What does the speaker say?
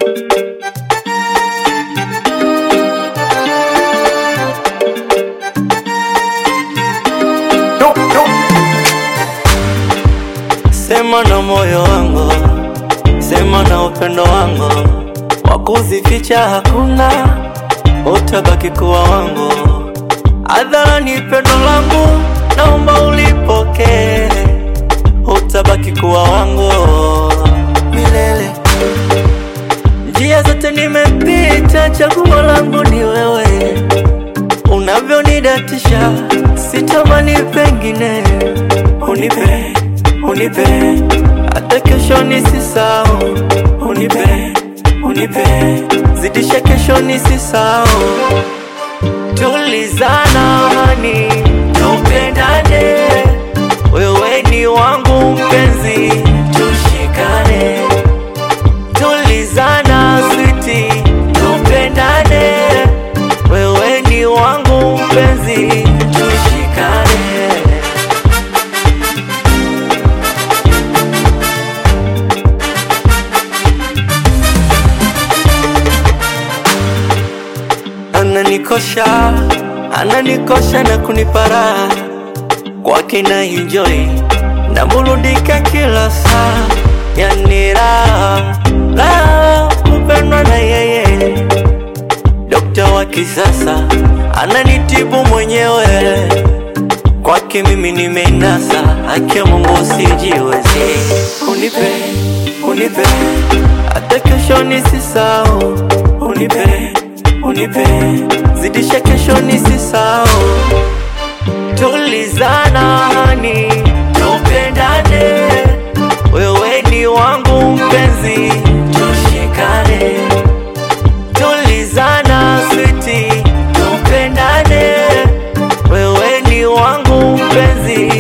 Sema na moyo wangu, sema na upendo wangu, wakuzificha hakuna, utabaki kuwa wangu. Hadharani pendo langu, naomba ulipokee, utabaki kuwa wangu milele. Njia zote nimepita, chaguo langu ni wewe, unavyonidatisha sitamani pengine, unipe unipe hata kesho nisisahau, unipe unipe zidisha kesho nisisahau, tulizana hani tupendane, wewe ni wangu mpenzi, tushikane, tulizana switi, tupendane, wewe ni wangu mpenzi, tushikane. Ananikosha, ananikosha na kunipara kwake na enjoy na burudika kila saa, yani raha raha kupendwa na yeye, dokta wa kisasa ananitibu mwenyewe, kwake mimi nimeinasa, haki ya Mungu usijiwezi, unipe unipe hata kesho nisisahau, unipe unipe zidisha kesho nisisahau, tulizana hani tupendane, wewe ni wangu mpenzi, tushikane, tulizana switi, tupendane, wewe ni wangu mpenzi,